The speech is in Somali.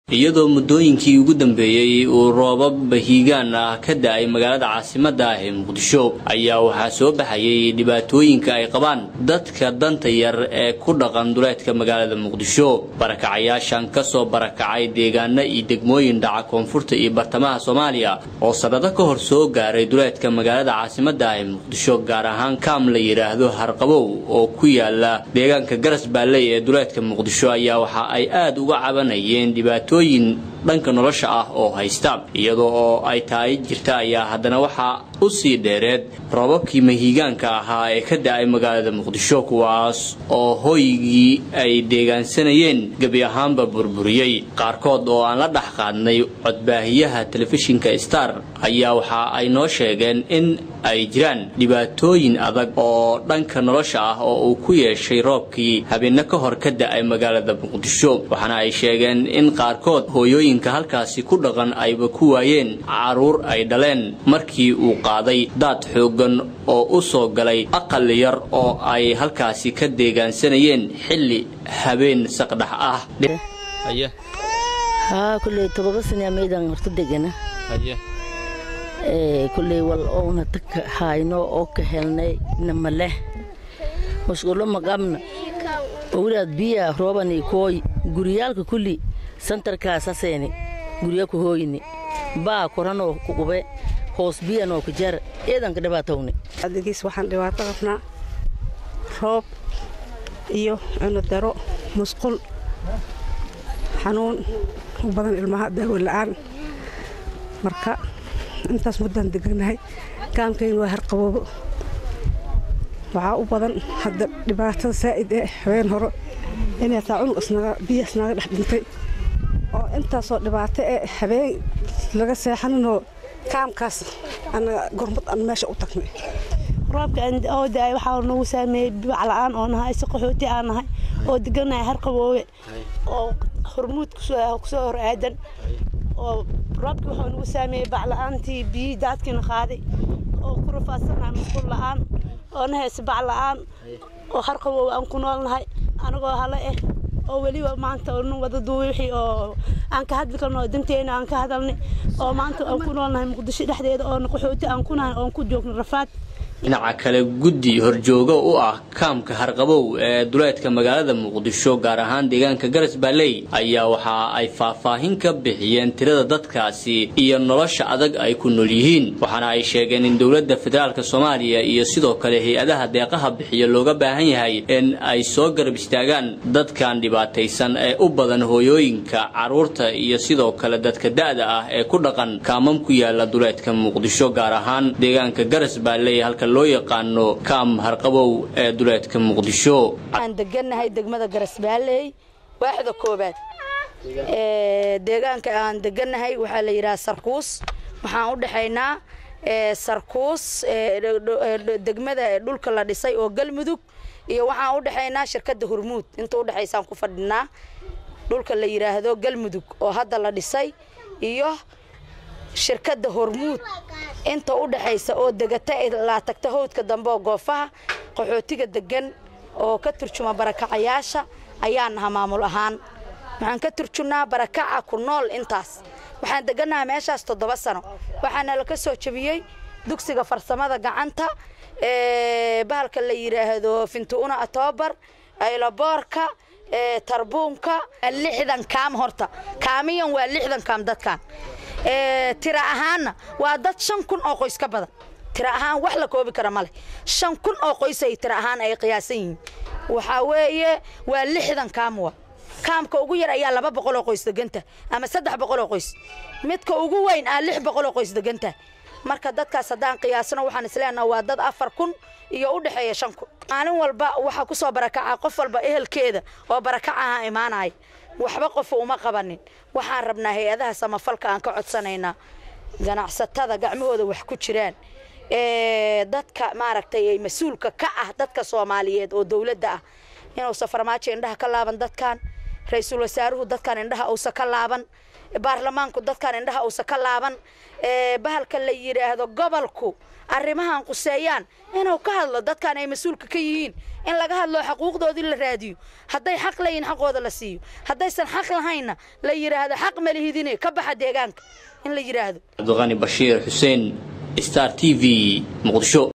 iyadoo muddooyinkii ugu dambeeyey uu roobab bahiigaan ah ka da-ay magaalada caasimadda ah ee muqdisho ayaa waxaa soo baxayay dhibaatooyinka ay qabaan dadka danta yar ee ku dhaqan duleedka magaalada muqdisho barakacayaashan kasoo barakacay deegaano iyo degmooyin dhaca koonfurta iyo bartamaha soomaaliya oo sanado ka hor soo gaaray duleedka magaalada caasimadda ah ee muqdisho gaar ahaan kaam la yidhaahdo harqabow oo ku yaala deegaanka garas baalley ee duleedka muqdisho ayaa waxa ay aada uga cabanayeen dhibaato dhanka nolosha ah oo haysta iyadoo oo ay tahay jirta ayaa haddana waxaa u sii dheereed roobabkii mahiigaanka ahaa ee ka da-ay magaalada muqdisho kuwaas oo hoygii ay deegaansanayeen gebi ahaanba burburiyey qaarkood oo aan la dhex qaadnay codbaahiyaha telefishinka star ayaa waxa ay noo sheegeen in ay jiraan dhibaatooyin adag oo dhanka nolosha ah oo uu ku yeeshay roobkii habeenne ka hor ka da-ay magaalada muqdisho waxaana ay sheegeen in qaarkood hooyooyinka halkaasi ku dhaqan ayba ku waayeen caruur ay dhaleen markii uu qaaday daad xooggan oo u soo galay aqal yar oo ay halkaasi ka deegaansanayeen xilli habeen saqdhax ah kulley wal ouna taka hayno oo ka helnay nama leh musqulo maqabna owlaad biya roobani kooy guryaalka kulli santarkaasaseeni gurya ku hooyni baa koranoo ku qube hoos biyanoo ku jar eedanka dhibaatowni adigiis waxaan dhibaato qabnaa roob iyo cuno daro musqul xanuun u badan ilmaha daawo la'aan marka intaas muddaan deganahay kaamkayn waa harqaboobo waxaa u badan hadda dhibaatada saa'id ee habeen hore inay taa cunug biya isnaga dhex dhintay oo intaasoo dhibaato ee habeen laga seexaninoo kaamkaas anaga gormad aan meesha u tagnay roobka oo daay waxaa nagu saameeyey bacla'aan oo nahay si qaxooti aan nahay oo deganahay harqaboobe oo hormuud kusoo hor aadan oo roobkii wuxuu nagu saameeyey bacla'aantii biyihii daadkiina qaaday oo ku rafaadsannahay musqul la'aan oo na hayse bacla'aan oo harqaboobe aan ku noolnahay anagoo hale eh oo weliba maanta nu wada duubi wixii oo aan ka hadli karno danteena aan ka hadalnay oo maanta aan ku noolnahay muqdisho dhexdeeda oo qaxooti aan ku nahay oon ku joogno rafaad dhinaca kale guddi horjoogo u ah kaamka harqabow ee duleedka magaalada muqdisho gaar ahaan deegaanka garas baalley ayaa waxa ay faahfaahin ka bixiyeen tirada dadkaasi iyo nolosha adag ay ku nool yihiin waxaana ay sheegeen in dowladda federaalk soomaaliya iyo sidoo kale hay-adaha deeqaha bixiya looga baahan yahay in ay soo garab istaagaan dadkan dhibaataysan ee u badan hooyooyinka carruurta iyo sidoo kale dadka da'da ah ee ku dhaqan kaamam ku yaala duleedka muqdisho gaar ahaan deegaanka garas baalley halka loo yaqaano kaam harqabow ee duleedka muqdisho waxaan degannahay degmada garasbaalley waaxda koobaad deegaanka aan degannahay waxaa la yidhaha sarkuus waxaan u dhexaynaa sarkuus degmada dhulka la dhisay oo galmudug iyo waxaan u dhexaynaa shirkadda hormuud inta udhexaysaan ku fadhinaa dhulka la yidhaahdo galmudug oo hadda la dhisay iyo shirkadda hormuud inta u dhexaysa oo degata laa tagta howdka dambe oo goofaha qaxootiga degan oo ka turjuma barakacayaasha ayaa naha maamul ahaan waxaan ka turjunnaa barakaca ku nool intaas waxaan degannaha meeshaas toddoba sano waxaana la ka soo jebiyey dugsiga farsamada gacanta bahalka la yidhaahdo fintuuna atoobar ayloboorka tarbuunka lixdan kaam horta kaamiyan waa lixdan kaam dadkan tira ahaanna waa dad shan kun oo qoys ka badan tira ahaan wax la koobi kara maleh shan kun oo qoysay tira ahaan ay qiyaasan yihiin waxaa weeye waa lixdan kaamwa kaamka ugu yar ayaa laba boqol oo qoys deganta ama saddex boqol oo qoys midka ugu weyn aa lix boqol oo qoys deganta marka dadkaas haddaan qiyaasno waxaan isleenaha waa dad afar kun iyo u dhexeeya shan kun maalin walba waxaa ku soo barakaca qof walba ehelkeeda oo barakacaha imaanaya waxba qofa uma qabanin waxaan rabnaa hay-adaha samafalka aan ka codsanaynaa ganacsatada gacmahooda wax ku jiraan dadka maaragtay mas-uulka ka ah dadka soomaaliyeed oo dowladda ah inuusa farmaajo indhaha ka laaban dadkan ra-iisul wasaaruhu dadkan indhaha uusa ka laaban baarlamaanku dadkan indhaha uusa ka laaban bahalka la yidhaahdo gobolku arrimahan quseeyaan inuu ka hadlo dadkan ay mas-uulka ka yihiin in laga hadlo xaquuqdoodii la raadiyo hadday xaq leeyihin xaqooda la siiyo haddaysan xaq lahaynna la yidhaahdo xaq malihidine ka baxa deegaanka in la yidhaahdo cabdiqani bashiir xuseen star t v muqdisho